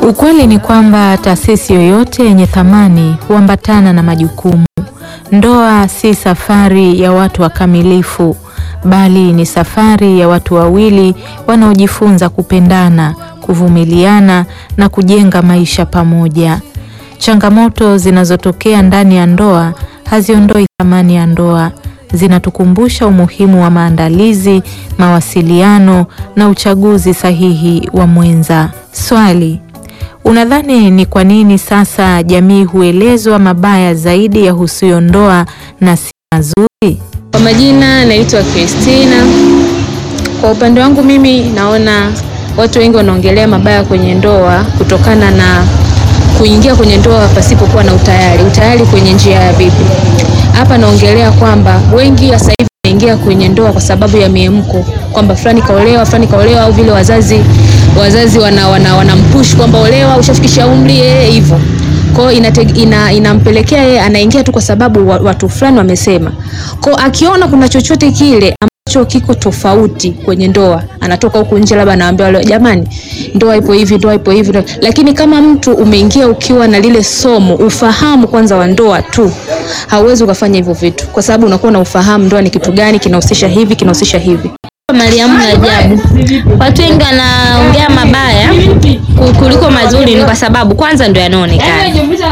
Ukweli ni kwamba taasisi yoyote yenye thamani huambatana na majukumu. Ndoa si safari ya watu wakamilifu, bali ni safari ya watu wawili wanaojifunza kupendana, kuvumiliana na kujenga maisha pamoja. Changamoto zinazotokea ndani ya ndoa haziondoi thamani ya ndoa, zinatukumbusha umuhimu wa maandalizi, mawasiliano na uchaguzi sahihi wa mwenza. Swali: Unadhani ni kwa nini sasa jamii huelezwa mabaya zaidi yahusuyo ndoa na si mazuri? Kwa majina naitwa Christina. Kwa upande wangu mimi naona watu wengi wanaongelea mabaya kwenye ndoa kutokana na kuingia kwenye ndoa pasipokuwa na utayari. Utayari kwenye njia ya vipi? Hapa naongelea kwamba wengi sasa hivi wanaingia kwenye ndoa kwa sababu ya miemko, kwamba fulani kaolewa, fulani kaolewa, au vile wazazi wazazi wana, wana, wanampush kwamba olewa, ushafikisha umri eh, hivyo kwao ina, inampelekea yeye anaingia tu kwa sababu watu fulani wamesema. Kwao akiona kuna chochote kile ambacho kiko tofauti kwenye ndoa, anatoka huku nje, labda anawaambia wale jamani, ndoa ipo hivi, ndoa ipo hivi. Lakini kama mtu umeingia ukiwa na lile somo, ufahamu kwanza wa ndoa tu, hauwezi ukafanya hivyo vitu, kwa sababu unakuwa na ufahamu ndoa ni kitu gani, kinahusisha hivi, kinahusisha hivi. Mariamu Rajabu. Watu wengi wanaongea mabaya kuliko mazuri, ni kwa sababu kwanza ndio yanaonekana.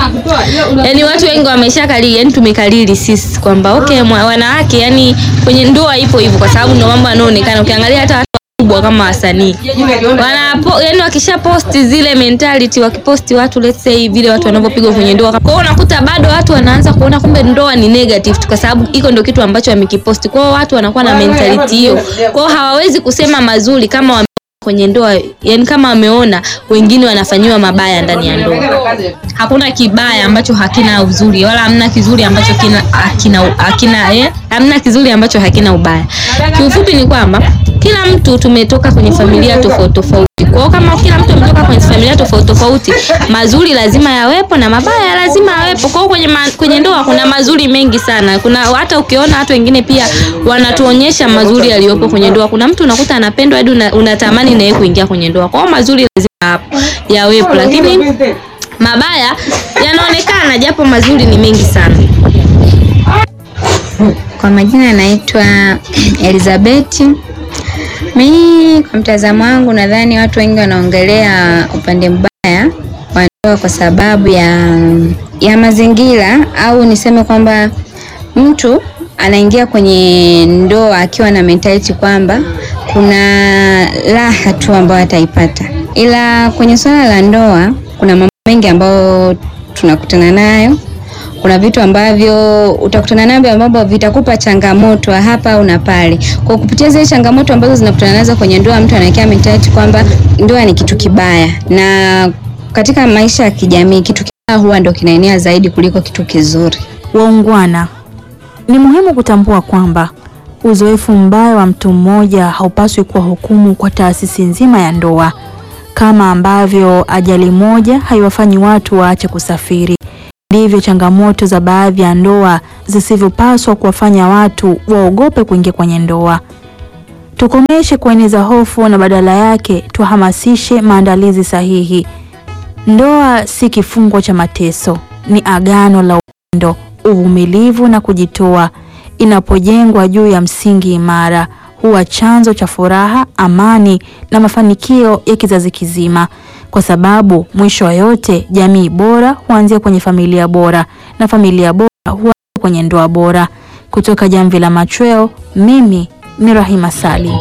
Yaani watu wengi wameshakalili, yani tumekalili sisi kwamba okay, wanawake yani kwenye ndoa ipo hivyo, kwa sababu ndio mambo yanaonekana. Ukiangalia hata watu wakubwa kama wasanii wana yani, wakisha posti zile mentality, wakiposti watu let's say vile watu wanavyopigwa kwenye ndoa, kwa hiyo unakuta bado watu wanaanza kuona kumbe ndoa ni negative, kwa sababu iko ndio kitu ambacho wamekiposti. Kwa hiyo watu wanakuwa na mentality hiyo, kwa hiyo hawawezi kusema mazuri kama wame kwenye ndoa yani, kama wameona wengine wanafanyiwa mabaya ndani ya ndoa. Hakuna kibaya ambacho hakina uzuri, wala hamna kizuri ambacho kina hakina hakina eh, hamna kizuri ambacho hakina ubaya. Kiufupi ni kwamba kila mtu tumetoka kwenye familia tofauti tofauti. Kwa hiyo kama kila mtu ametoka kwenye familia tofauti tofauti, mazuri lazima yawepo na mabaya lazima yawepo. Kwa hiyo kwenye, ma, kwenye ndoa kuna mazuri mengi sana. Kuna hata ukiona watu wengine pia wanatuonyesha mazuri yaliyopo kwenye ndoa. Kuna mtu unakuta anapendwa hadi unatamani na yeye kuingia kwenye ndoa. Kwa hiyo mazuri lazima yawepo, lakini mabaya yanaonekana, japo mazuri ni mengi sana. Kwa majina naitwa Elizabeth. Mimi kwa mtazamo wangu nadhani watu wengi wanaongelea upande mbaya wa ndoa kwa sababu ya, ya mazingira au niseme kwamba mtu anaingia kwenye ndoa akiwa na mentality kwamba kuna raha tu ambayo ataipata, ila kwenye swala la ndoa kuna mambo mengi ambayo tunakutana nayo kuna vitu ambavyo utakutana navyo ambavyo vitakupa changamoto hapa au na pale. Kwa kupitia zile changamoto ambazo zinakutana nazo kwenye ndoa, mtu anawekewa mentality kwamba ndoa ni kitu kibaya, na katika maisha ya kijamii kitu kibaya huwa ndo kinaenea zaidi kuliko kitu kizuri. Waungwana, ni muhimu kutambua kwamba uzoefu mbaya wa mtu mmoja haupaswi kuwa hukumu kwa taasisi nzima ya ndoa, kama ambavyo ajali moja haiwafanyi watu waache kusafiri ndivyo changamoto za baadhi ya ndoa zisivyopaswa kuwafanya watu waogope kuingia kwenye ndoa. Tukomeshe kueneza hofu na badala yake tuhamasishe maandalizi sahihi. Ndoa si kifungo cha mateso, ni agano la upendo, uvumilivu na kujitoa. Inapojengwa juu ya msingi imara, huwa chanzo cha furaha, amani na mafanikio ya kizazi kizima kwa sababu mwisho wa yote jamii bora huanzia kwenye familia bora na familia bora huanzia kwenye ndoa bora. Kutoka Jamvi la Machweo, mimi ni Rahima Salim.